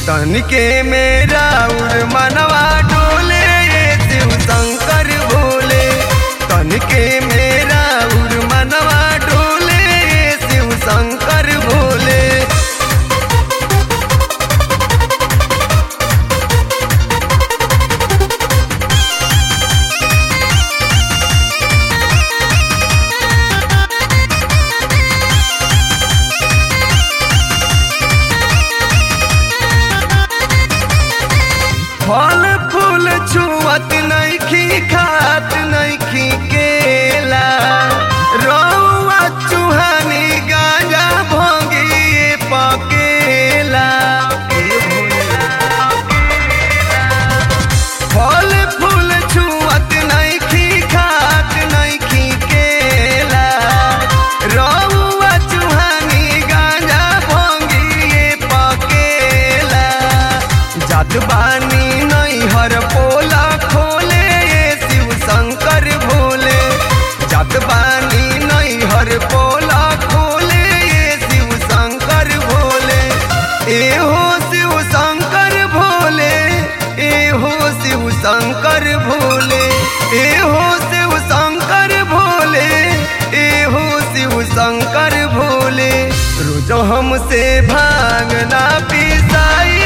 तनिके मेरा उर मनवा डोले शिव शंकर भोले तनिके मेरा उर मनवा डोले शिव शंकर भोले फल फूल छुअत नइखी खात नइखी केला रौआ चुहानी गांजा भोगी पकेला फल फूल छुअत नइखी खात नइखी केला रौआ चुहानी गांजा भोगी पकेला जात बानी नैहर पोला खोले शिव शंकर भोले जात बानी नैहर पोला खोले शिव शंकर भोले ए हो शिव शंकर भोले ए हो शिव शंकर भोले ए हो शिव शंकर भोले ए हो शिव शंकर भोले रोज हमसे भांगना पिसाई